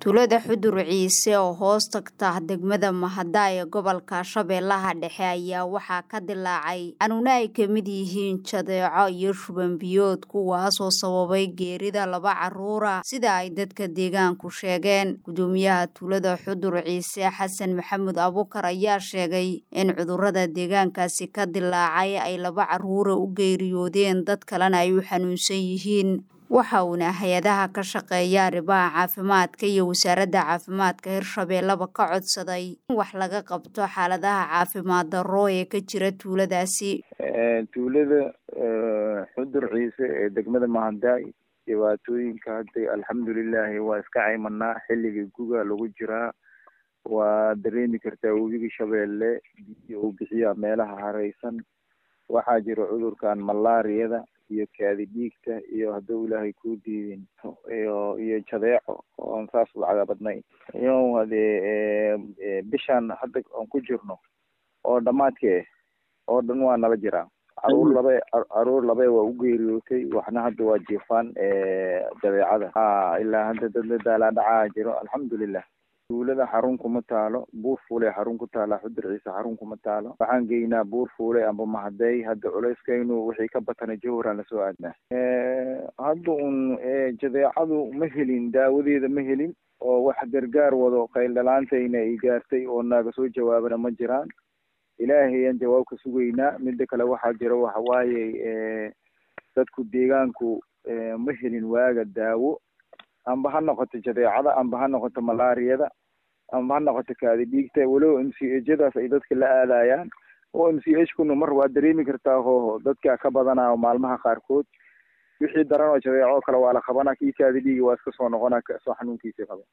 tuulada xudur ciise oo hoos tagta degmada mahada ee gobolka shabeellaha dhexe ayaa waxaa ka dilaacay xanuuno ay ka mid yihiin jadeeco iyo shuban biyood kuwaasoo sababay geerida laba caruura sida ay dadka deegaanku sheegeen gudoomiyaha tuulada xudur ciise xasan maxamed abukar ayaa sheegay in cudurada deegaankaasi ka dilaacay ay laba caruura u geeriyoodeen dad kalena ay u xanuunsan yihiin waxa uuna hay-adaha ka shaqeeya arrimaha caafimaadka iyo wasaaradda caafimaadka hirshabeellaba ka codsaday in wax laga qabto xaaladaha caafimaad darro ee ka jira tuuladaasi tuulada xudur ciise ee degmada mahadaay dhibaatooyinka hadda alxamdulilaahi waa iska caymanaa xilligii guga lagu jiraa waa dareemi kartaa webiga shabeelle biyo uu bixiyaa meelaha hareysan waxaa jira cudurkan malaariyada iyo kaadi dhiigta iyo hadduu ilaahay kuu diidin iyo iyo jadeeco oon saas lacaga badnayn iyo hadee bishaan hadda aan ku jirno oo dhamaadkee oo dhan waa nala jiraa caruur labe caruur labe waa u geeriyootay waxna hadda waa jiifaan jadeecada ha ilaa hadda dadla daalaa dhacaa jiro alxamdulilah tuulada xarun kuma taalo buur fuule xarun ku taala xudur ciise xarun kuma taalo waxaan geynaa buur fuule amba mahadey hadda culeyskaynu wixii ka batana jawharaan lasoo aadnaa hadda un jadeecadu ma helin daawadeeda ma helin oo wax gargaar wado qayldhalaantayna ay gaartay oo naaga soo jawaabana ma jiraan ilaahay aan jawaab ka sugaynaa mida kale waxaa jira waxawaaye dadku deegaanku ma helin waaga daawo amba ha noqoto jadeecada amba ha noqoto malaariyada amba ha noqoto kaadi dhiigta walow m c hjadaas ay dadka la aadayaan oo m c h kuna mar waa dareemi kartaa hooho dadka ka badanaa maalmaha qaarkood wixii daran oo jadeeco kale waa la qabanaa kii kaadi dhiiga waa iska soo noqonaa soo xanuunkiisa qaba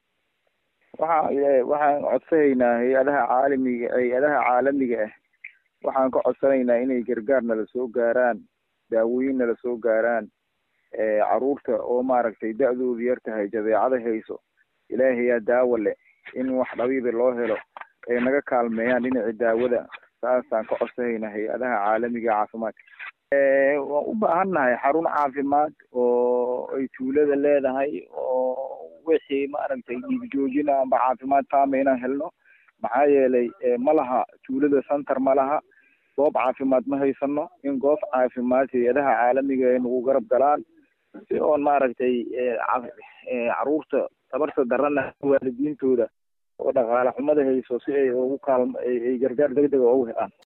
waxa waxaan codsanaynaa hay-adaha caalamiga hay-adaha caalamiga ah waxaan ka codsanaynaa inay gargaar nala soo gaaraan daawooyin nala soo gaaraan caruurta oo maaragtay da-doodu yar tahay jadeecada hayso ilaahayaa daawo leh in wax dhabiiba loo helo ay naga kaalmeeyaan dhinaci daawada saasaan ka codsanaynaa hay-adaha caalamiga caafimaadka waan u baahannahay xarun caafimaad oo ay tuulada leedahay oo wixii maaragtay dhiigjoojina amba caafimaad taama inaan helno maxaa yeelay ma laha tuulada center ma laha goob caafimaad ma haysano in goob caafimaad hay-adaha caalamiga ay nagu garab galaan si oon maaragtay caruurta tabarta darana waalidiintooda oo dhaqaale xumada hayso si ay ugu kaalm ay gargaar degdega ugu helaan